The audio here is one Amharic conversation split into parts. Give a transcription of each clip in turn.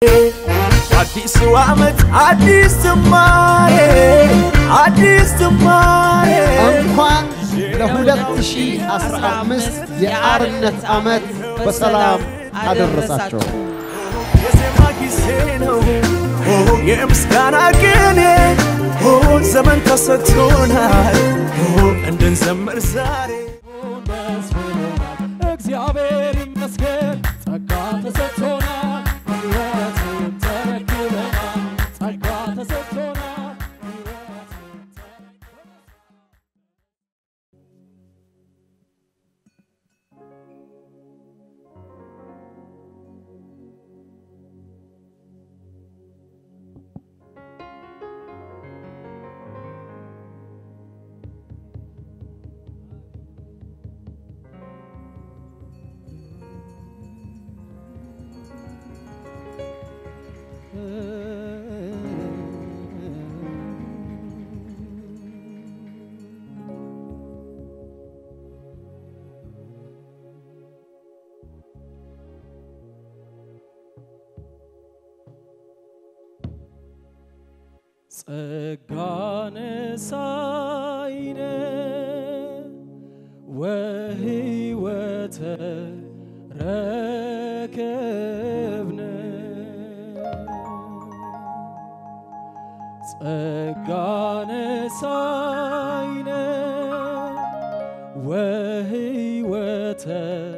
አዲሱ ዓመት አዲስ ጅማሬ አዲስ ጅማሬ እንኳን ለ2015 የአርነት ዓመት በሰላም አደረሳቸው። የዜማ ጊዜ ነው የምስጋና ቅኔ ዘመን ተሰጥቶናል እንድንዘምር ዛሬ እግዚአብሔር ይመስገን ጸጋ ተሰጥቶናል፣ ሕይወትን ተረክበናል። ጸጋ ተሰጥቶናል፣ ሕይወትን ተረክበናል። ጸጋን ሳይነ ወሕይወተ ረከብነ ጸጋን ሳይነ ወሕይወተ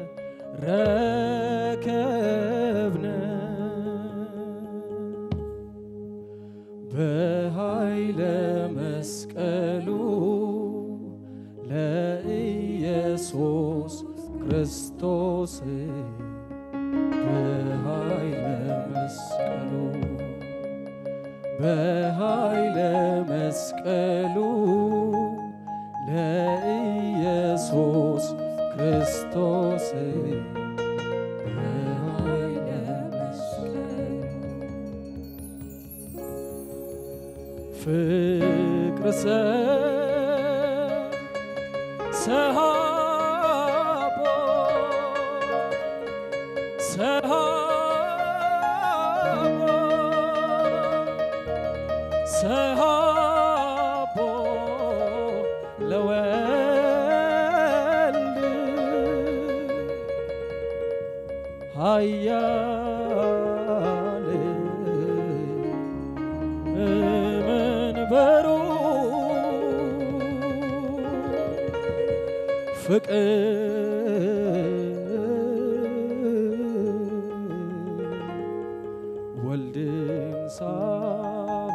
ረከብነ በኃይለ መስቀሉ ለኢየሱስ ክርስቶስ በኃይለ መስቀሉ በኃይለ መስቀሉ ለኢየሱስ ክርስቶስ በኃይለ መስቀሉ ፍቅር ሰሃቦ ሰሃቦ ሰሃቦ ለወልድ ኃያል መንበሩ ፍቅር ወልድን ሳብ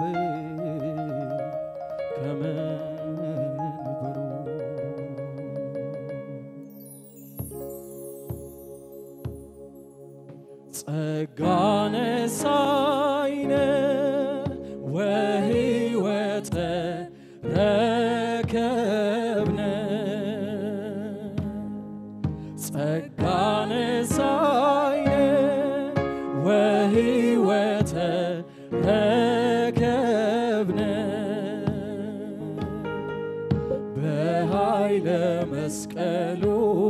ከመንበሩ ጸጋነ ሳይነ ወሕይወተ ረከብነ ጸጋነ ሳይነ ወሕይወተ ረከብነ በኃይለ መስቀሉ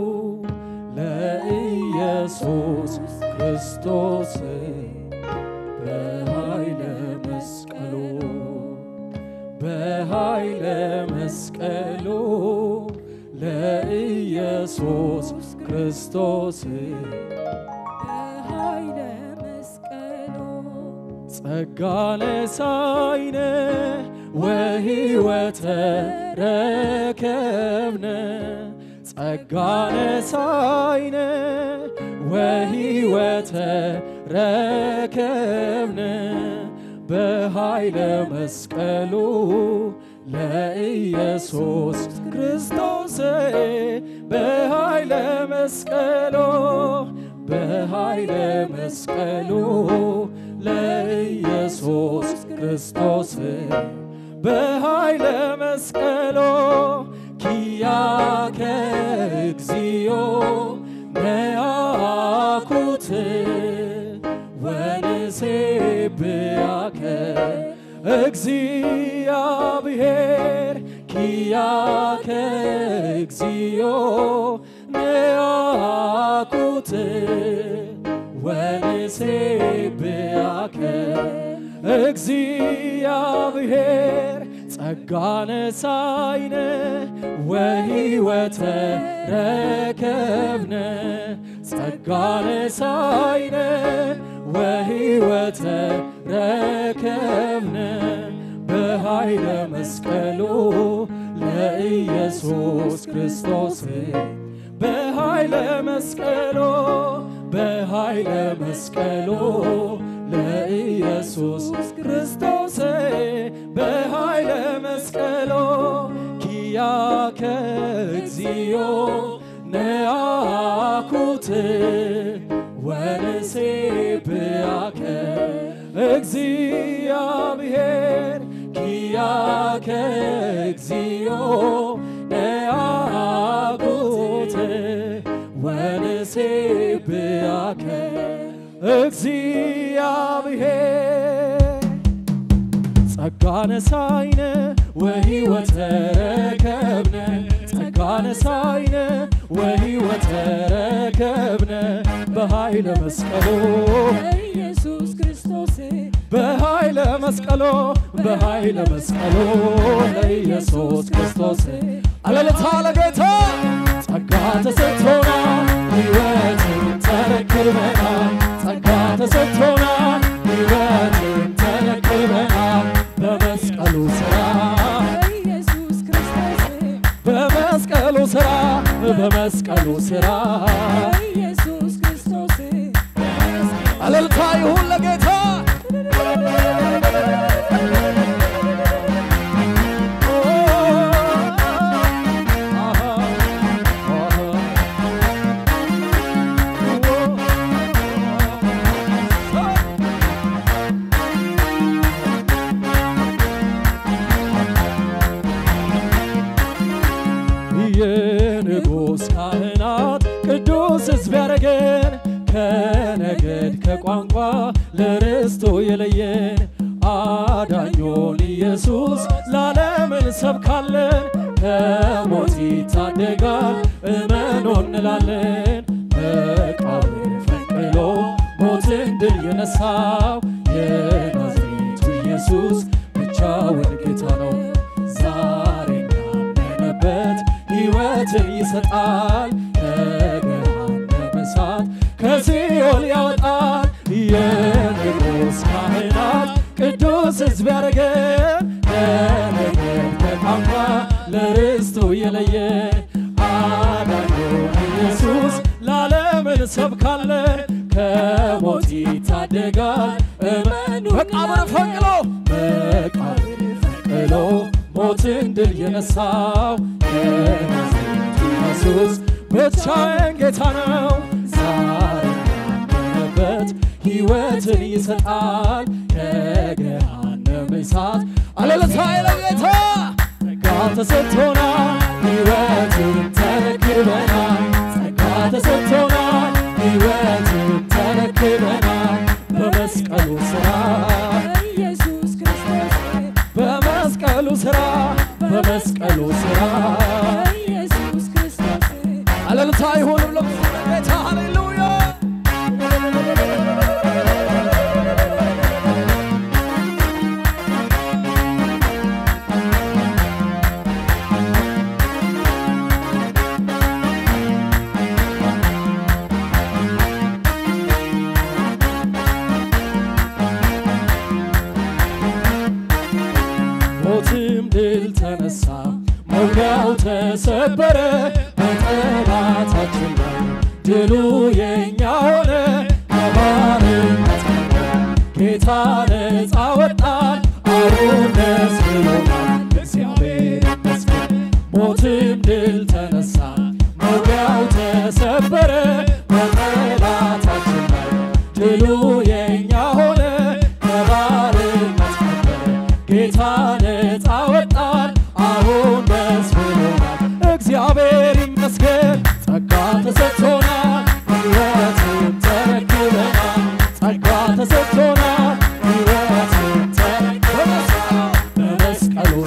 ለኢየሱስ ክርስቶስ በኃይለ መስቀሉ በኃይለ መስቀሉ ለኢየሱስ ክርስቶስ በኃይለ መስቀሉ ጸጋነ ሳይነ ወሕይወተ ረከብነ ጸጋነ ሳይነ ወሕይወተ ረከብነ በኃይለ መስቀሉ ለኢየሱስ ክርስቶስ በኃይለ መስቀሉ በኃይለ መስቀሉ ለኢየሱስ ክርስቶስ በኃይለ መስቀሎ ኪያከ እግዚኦ መያኩት ወንሴብያከ እግዚአብሔር ኪያከ እግዚኦ ነያኩት ወንሴብያከ እግዚአብሔር ጸጋነ ሳይነ ወሕይወተ ረከብነ ጸጋነ ሳይነ ወሕይወተ ረከብነ በኃይለ መስቀሉ ለኢየሱስ ክርስቶስ በኃይለ መስቀሉ በኃይለ መስቀሉ ለኢየሱስ ክርስቶስ በኃይለ መስቀሉ ኪያከ እግዚኦ ነአኩት ወንሴብያከ እግዚአብሔር ኪያከ እግዚኦ ነአኩት ወንሴብያከ እግዚአብሔር ጸጋነ ሳይነ ወሕይወተ ረከብነ ጸጋነ ሳይነ ወሕይወተ ረከብነ በኃይለ መስቀሉ ኢየሱስ ክርስቶስ በኃይለ መስቀሎ በኃይለ መስቀሎ ለኢየሱስ ክርስቶስ አለልታ ለጌታ ጸጋ ተሰጥቶና ሕይወትን ተረክበና ጸጋ ተሰጥቶና ሕይወትን ተረክበና በመስቀሉ ሥራ ኢየሱስ ክርስቶስ በመስቀሉ ሥራ በመስቀሉ ሥራ ኢየሱስ ክርስቶስ አለልታ ይሁን ለጌታ የንጉሥ ካህናት ቅዱስ ሕዝብ ያረገን ከነገድ ከቋንቋ ለርስቱ የለየን አዳኞን ኢየሱስ ለዓለም እንሰብካለን ከሞት ይታደጋል እመኖ እንላለን መቃብር ፈንቅሎ ሞትን ድል የነሳው የናዝሬቱ ኢየሱስ ብቻውን ጌታ ነው ዛሬ ያመነበት ሕይወትን ይሰጣል ከገሃነመ እሳት ከሲኦል ያወጣል የንጉሥ ካህናት ቅዱስ ሕዝብ ያረገን ከነገድ ከቋንቋ ለርስቱ የለየን አዳኞ ኢየሱስ ለዓለም እንሰብካለን ከሞት ይታደጋል እመኑ መቃብር ፈንቅሎ መቃብር ፈንቅሎ ሞትን ድል የነሳው የናዝሬቱ ኢየሱስ ብቻዬን ጌታ ነው ዛሬ ያመነበት ሕይወትን ይሰጣል ከገሃነመ እሳት አለለታ ለጌታ ጸጋ ተሰጥቶናል ሕይወትን ተረክበናል ጸጋ ተሰጥቶናል ሕይወትን ተረክበናል በመስቀሉ ሥራ ኢየሱስ ክርስቶስ በመስቀሉ ሥራ በመስቀሉ ሥራ ኢየሱስ ክርስቶስ አለልታ ይሁን ለብዙ ጌታ ሃሌሉያ ሞትም ድል ተነሳ መውጊያው ተሰበረ በጠላታችን ላይ ድሉ የኛ ሆነ ከባርነት ጌታ ነፃ ወጣን አሁን ደስ ብሎናል እግዚአብሔር ይመስገን ሞትም ድል ተነሳ መውጊያው ተሰበረ በጠላታችን ላይ ድሉ የኛ ሆነ ከባርነት ነበረ ጌታ ነፃ ወጣን አሁን ደስ ብሎናል እግዚአብሔር ይመስገን ጸጋ ተሰጥቶናል ሕይወትን ተረክበናል ጸጋ ተሰጥቶናል ሕይወትን ተረክበናል በመስቀሉ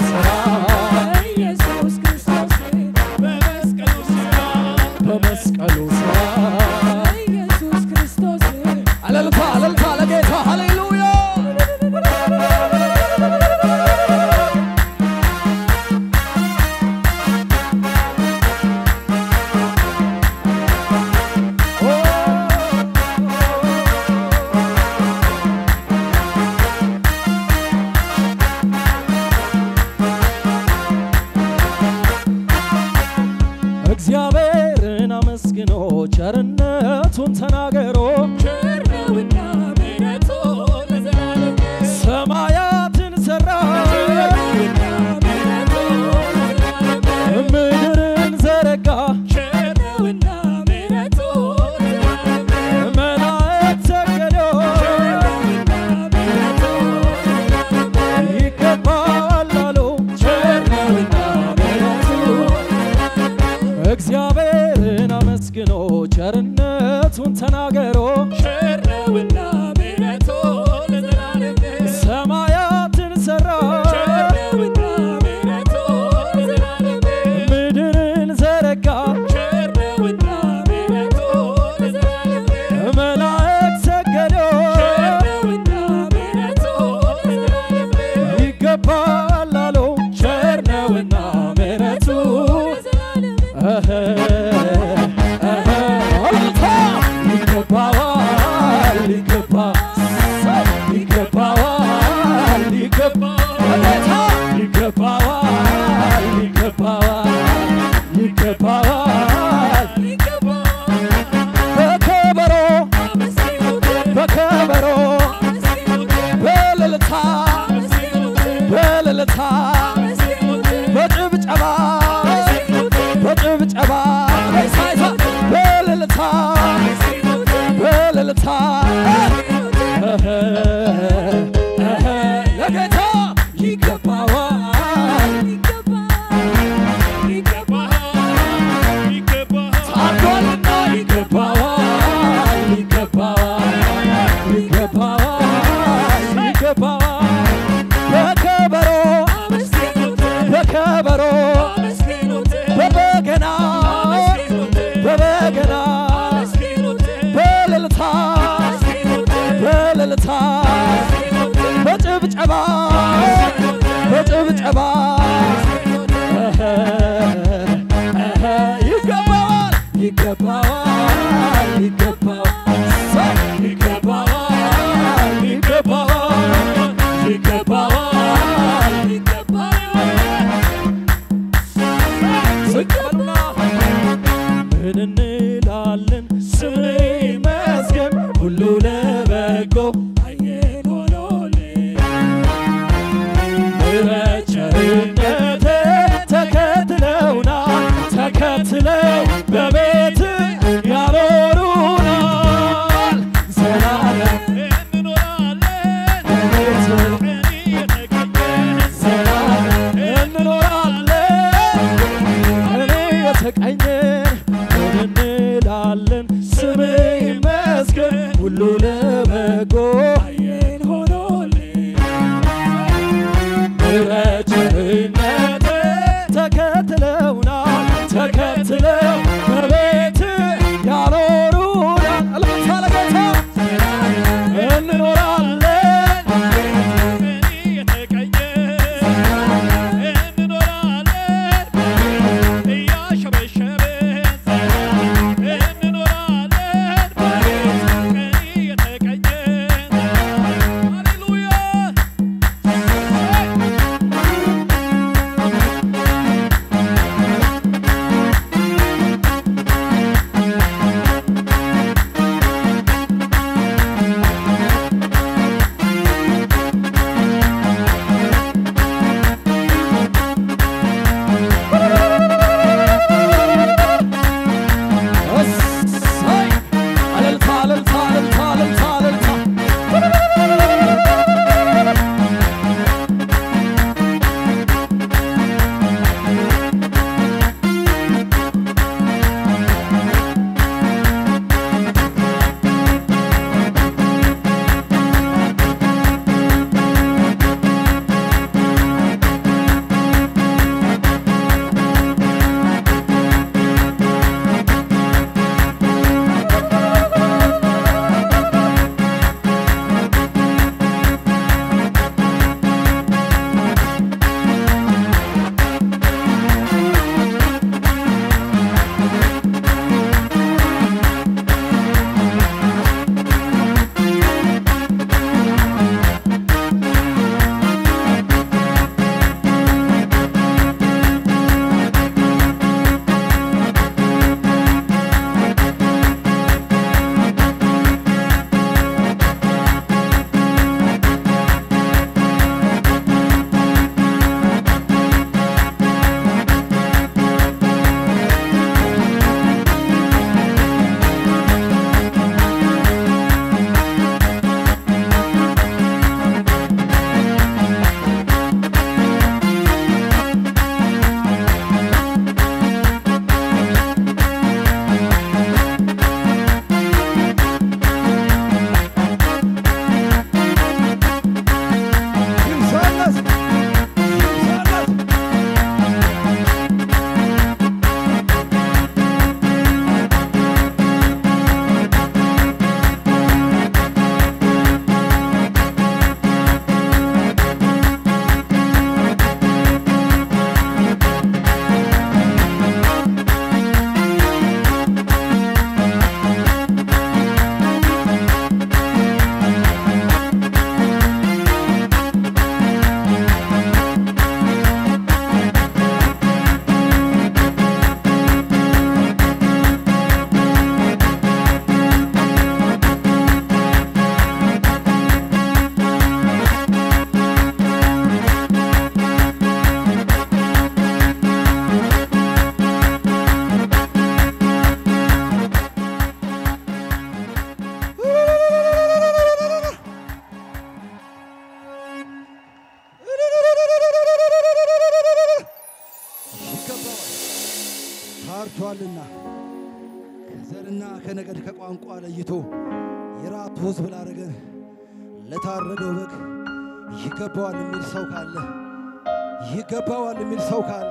መርቷልና ከዘርና ከነገድ ከቋንቋ ለይቶ የራሱ ሕዝብ ላደረገን ለታረደው በግ ይገባዋል የሚል ሰው ካለ ይገባዋል የሚል ሰው ካለ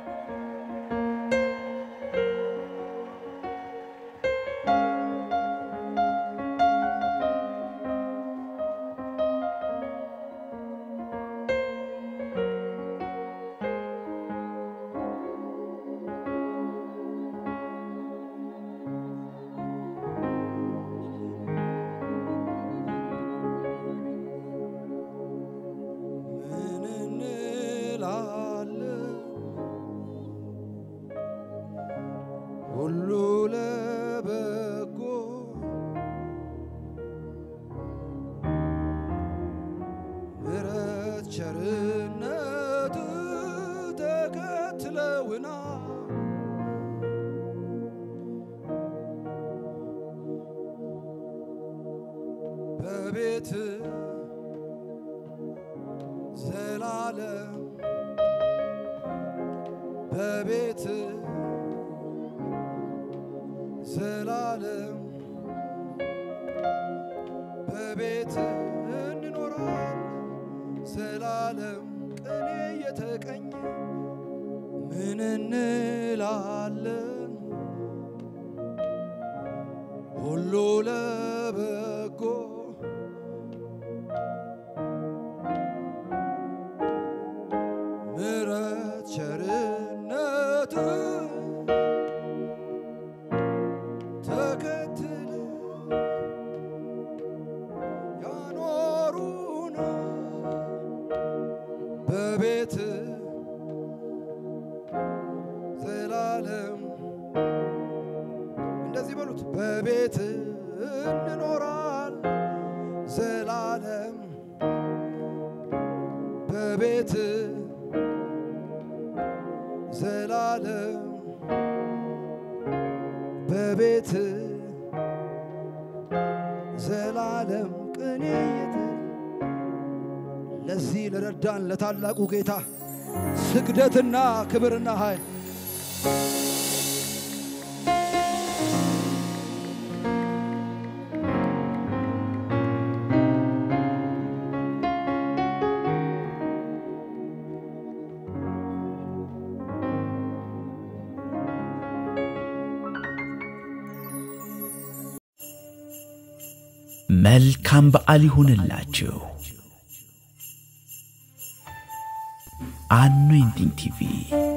ምን እንላለን? ሁሉ ለበጎ ምሕረት ቸርነት ተከትለውና በቤት ዘላለም በቤት ዘላለም በቤት እንኖራል ዘላለም ቅኔ የተቀኘ ምን እንላለን ሁሉ ለበጎ ምሕረት ቸርነት ተከትለ ያኖሩን በቤት ዘላለም እንደዚህ በሉት በቤት እንኖራል ዘላለም በቤት ዘላለም በቤት ዘላለም ቅኔ የተ ለዚህ ለረዳን ለታላቁ ጌታ ስግደትና ክብርና ኃይል መልካም በዓል ይሁንላችሁ። አኖይንቲንግ ቲቪ